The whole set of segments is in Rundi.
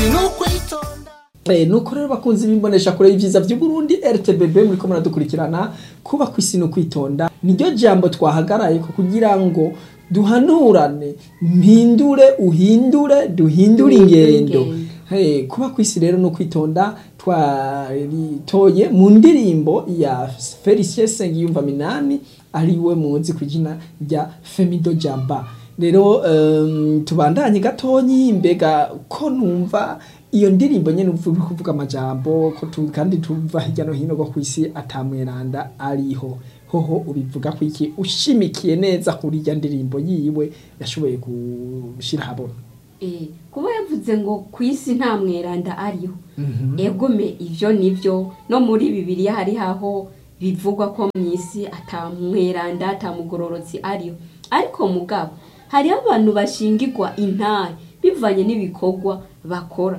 sinukwitonda Eh, nuko rero bakunzi bimbonesha kure y'ivyiza vy'Uburundi RTBB muriko muradukurikirana kuba kwisi no kwitonda niryo jambo twahagaraye ko kugira ngo duhanurane mpindure uhindure duhindure ingendo Hey, kuba kwisi rero no kwitonda twaritoye mu ndirimbo ya Felicien Sengiyumva Minani ariwe muzi ku izina rya Femido Jamba rero um, tubandanye gatonyi mbega ko numva iyo ndirimbo nyene uvuga kuvuga amajambo ko tu, kandi tuva hirya no hino go kwisi atamweranda ariho hoho ubivuga ko iki ushimikiye neza kuri irya ndirimbo yiwe yashoboye gushira habona Eh, kuba yavuze ngo ku isi nta mweranda ariho egome ivyo nivyo no muri bibiliya hari haho bivugwa ko mu isi ata mweranda ata mugororotsi ariho ariko mugabo hariho abantu bashingirwa intare bivanye n'ibikorwa bakora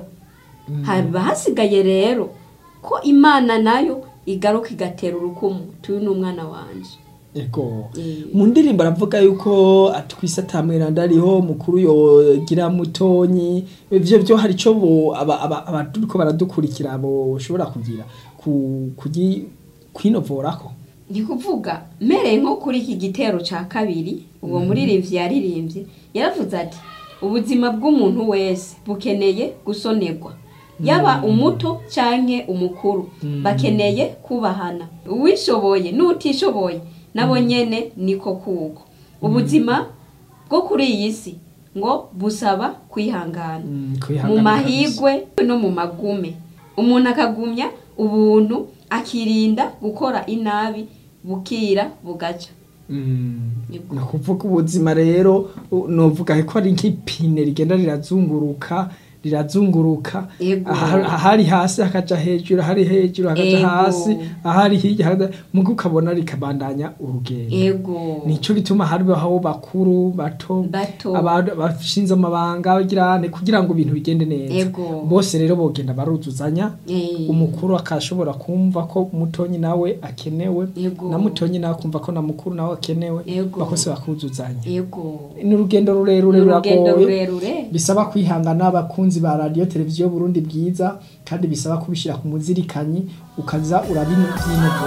haba hasigaye rero ko imana nayo igaruka igatera urukumu tuyu ni umwana wanje Ego. Eh. Mu ndirimbo aravuga yuko atwise atamweranda ariho mukuru yogira mutonyi ivyo byo hari ico bo aba- aba- abaturiko baradukurikira boshobora kugira ku kugi kwinovorako. ni kuvuga mmereye nko kuri iki gitero cya kabiri uwo muririmbyi yaririmbye yaravuze ati ubuzima bw'umuntu wese bukeneye gusonerwa yaba umuto cyangwa umukuru bakeneye kubahana uwishoboye n'utishoboye nabo nyene niko kuko ubuzima bwo kuri iyi si ngo busaba kwihangana Mm, mu kwihangana mahigwe no mu magume umuntu akagumya ubuntu akirinda gukora inabi bukira bugaca Mm. Yego. Ni ukuvuga ubuzima rero u- novuga ko ari nk'ipine rigenda rirazunguruka rirazunguruka Yego. aha- ahari hasi hakaja hejuru ahari hejuru hakaja Yego. hasi ahari hirya hakaja- muga ukabona rikabandanya urugendo ego nico gituma hariho bakuru bato Bato. abantu bashinze amabanga bagirane kugira ngo ibintu bigende neza Ego. bose rero bogenda baruzuzanya Eh. umukuru akashobora kumva ko mutonyi nawe akenewe Ego. na mutonyi nawe akumva ko na mukuru nawe akenewe Ego. bakose bakuzuzanya ego ni urugendo rurerure Ni urugendo ruragoye rurerure bisaba kwihangana abakunzi ba radiyo televiziyo Burundi bwiza kandi bisaba kubishyira ku muzirikanyi ukaza urabinyinogora